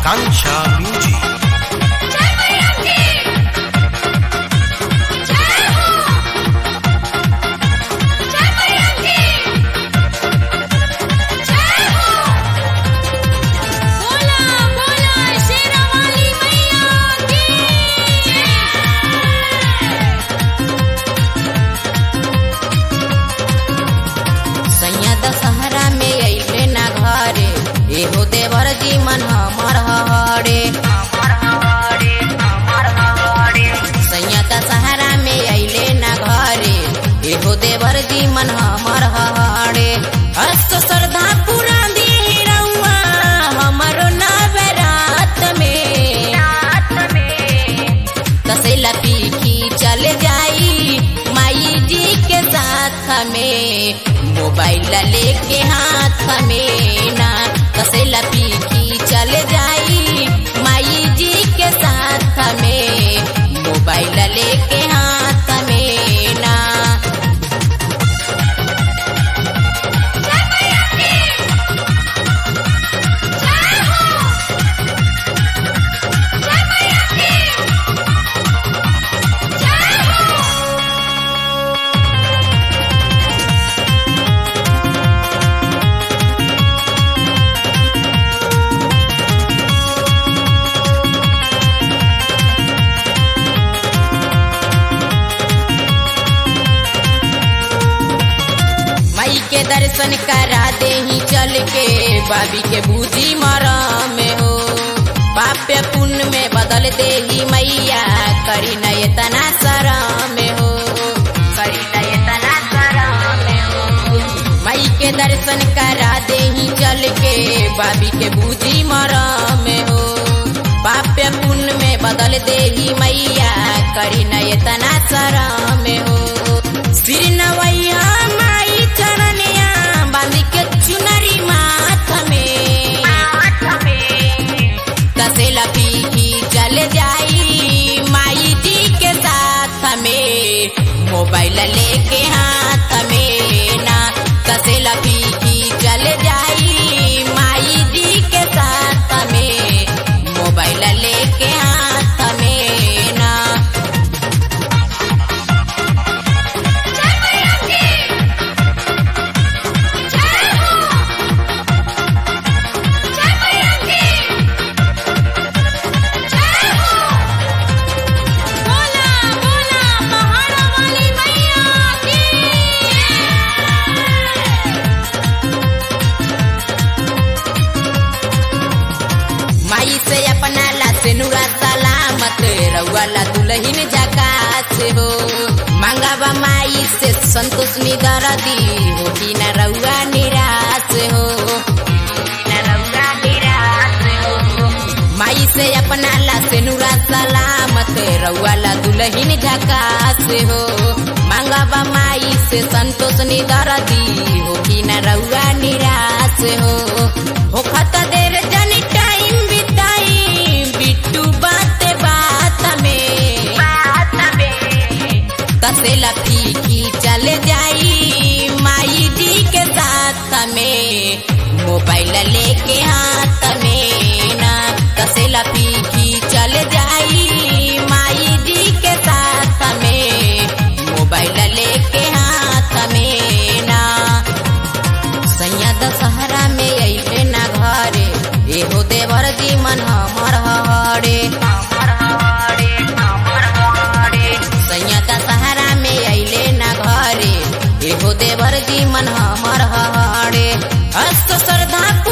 Akansha Music. सैया दशहरा में अइले ना घरे एहो देवर जी मन हमर हरे सैया दशहरा में अइले ना घरे एहो देवर जी मन हमर हरे अस्त श्रद्धा पूरा दी रउआ हमरो नवरात में तसेला पीखी चल जाई माई जी के साथ में मोबाइल लेके हाथ में ना तसेला पीखी चल जाई माई जी के साथ में मोबाइल लेके हाथ में ना माई के दर्शन करा दे ही चल के बाबी के बूझी मरा में हो पाप्य पुण्य में बदल दे ही मैया करी न इतना सरा में हो करी न इतना सरा में हो माई के दर्शन करा दे ही चल के बाबी के बूझी मरा में हो पाप्य पुण्य में बदल दे ही मैया करी न इतना सरा में हो सिर नवैया माई चरनिया बांध के चुनरी माथ में तसेला पीकी चल जाई माई जी के साथ में मोबाइल लेके हाथ में ना तसेला पीकी चल जाई माई जी के साथ में मोबाइल लेके हाथ में ना माई से अपना ला से नुरा सलामत रउआ ला दुलहिन जकात हो मांगावा माई से संतोष निदर दी हो कि न रउआ निराश हो न रउआ निराश हो माई से अपना ला से नुरा सलामत रउआ ला दुलहिन झकास हो मांगावा माई से संतोष निदर दी हो कि न रउआ निराश हो हो खत देर जनी टाइम बिताई बिट्टू बात बात में बात में तसेला फीकी चल जाई माई जी के साथ में मोबाइल लेके हाथ में ना तसेला फीकी चल जाई माई जी के साथ में मोबाइल लेके हाथ में ना सैया दशहरा में अइले ना घरे एहो देवर जी मन हमर हरे सैया दशहरा में अइले ना घरे एहो देवर जी मन हमर हरे अस्त श्रद्धा